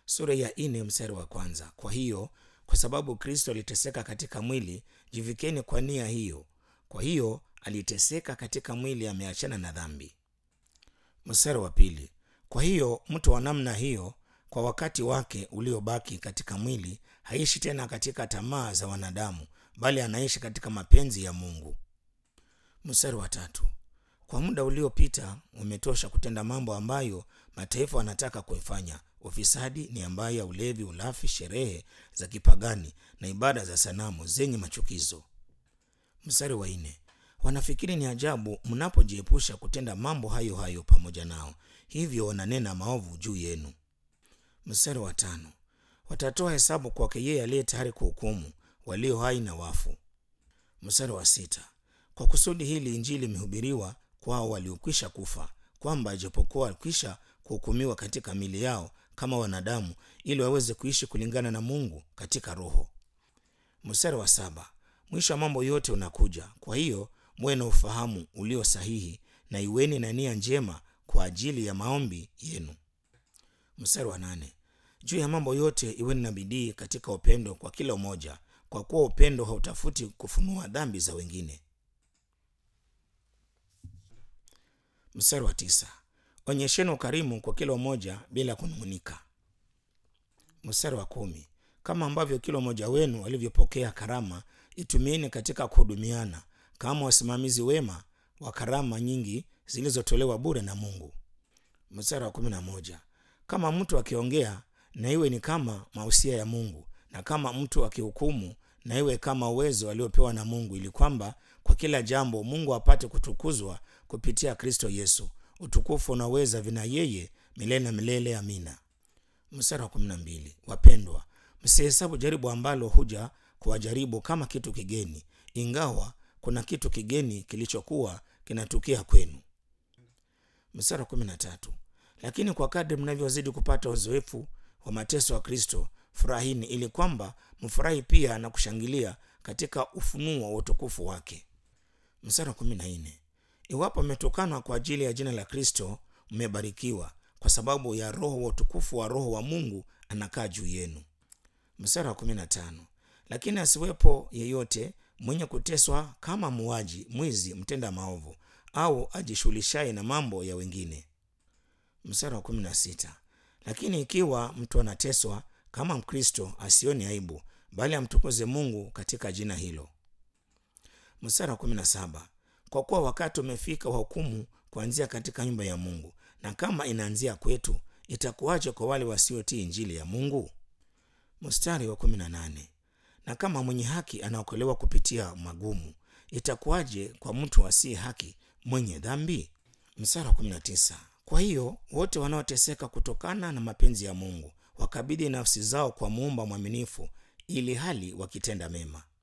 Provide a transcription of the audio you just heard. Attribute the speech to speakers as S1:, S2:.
S1: sura ya nne mstari wa kwanza. Kwa hiyo kwa sababu Kristo aliteseka katika mwili, jivikeni kwa nia hiyo. Kwa hiyo aliteseka katika mwili, ameachana na dhambi. Mstari wa pili. Kwa hiyo mtu wa namna hiyo kwa wakati wake uliobaki katika mwili haishi tena katika tamaa za wanadamu, bali anaishi katika mapenzi ya Mungu. Mstari wa tatu. Kwa muda uliopita umetosha kutenda mambo ambayo mataifa wanataka kuifanya: ufisadi, nia mbaya, ulevi, ulafi, sherehe za kipagani na ibada za sanamu zenye machukizo. Mstari wa nne. Wanafikiri ni ajabu mnapojiepusha kutenda mambo hayo hayo pamoja nao, hivyo wananena maovu juu yenu. Mstari wa tano. Watatoa hesabu kwake yeye aliye tayari kuhukumu walio hai na wafu. Mstari wa sita. Kwa kusudi hili Injili imehubiriwa kwao waliokwisha kufa, kwamba ijapokuwa walikwisha kuhukumiwa katika mili yao kama wanadamu, ili waweze kuishi kulingana na Mungu katika Roho. Mstari wa saba. Mwisho wa mambo yote unakuja, kwa hiyo muwe na ufahamu ulio sahihi, na iweni na nia njema kwa ajili ya maombi yenu. Mstari wa nane. Juu ya mambo yote iweni na bidii katika upendo kwa kila mmoja, kwa kuwa upendo hautafuti kufunua dhambi za wengine. Mstari wa tisa. Onyesheni ukarimu kwa kila mmoja bila kunung'unika. Mstari wa kumi. Kama ambavyo kila mmoja wenu alivyopokea karama, itumieni katika kuhudumiana kama wasimamizi wema wa karama nyingi zilizotolewa bure na Mungu. Mstari wa kumi na moja. Kama mtu akiongea na iwe ni kama mausia ya Mungu, na kama mtu akihukumu na iwe kama uwezo aliopewa na Mungu, ili kwamba kwa kila jambo Mungu apate kutukuzwa kupitia Kristo Yesu. Utukufu unaweza vina yeye milele na milele. Amina. Mstari wa kumi na mbili. Wapendwa, msihesabu jaribu ambalo huja kuwajaribu kama kitu kigeni, ingawa kuna kitu kigeni kilichokuwa kinatukia kwenu. Mstari wa kumi na tatu. Lakini kwa kadri mnavyozidi kupata uzoefu wa mateso ya Kristo, furahini, ili kwamba mfurahi pia na kushangilia katika ufunuo wa utukufu wake. Mstari wa kumi na nne. Iwapo mmetukanwa kwa ajili ya jina la Kristo, mmebarikiwa, kwa sababu ya Roho wa utukufu wa Roho wa Mungu anakaa juu yenu. Mstari wa kumi na tano. Lakini asiwepo yeyote mwenye kuteswa kama muuaji, mwizi, mtenda maovu au ajishughulishaye na mambo ya wengine. Mstari wa kumi na sita. Lakini ikiwa mtu anateswa kama Mkristo, asioni aibu, bali amtukuze Mungu katika jina hilo. Mstari wa kumi na saba. Kwa kuwa wakati umefika wa hukumu kuanzia katika nyumba ya Mungu, na kama inaanzia kwetu, itakuwaje kwa wale wasiotii injili ya Mungu? Mstari wa kumi na nane. Na kama mwenye haki anaokolewa kupitia magumu, itakuwaje kwa mtu asiye haki mwenye dhambi? Mstari wa kumi na tisa. Kwa hiyo wote wanaoteseka kutokana na mapenzi ya Mungu wakabidhi nafsi zao kwa muumba mwaminifu, ili hali wakitenda mema.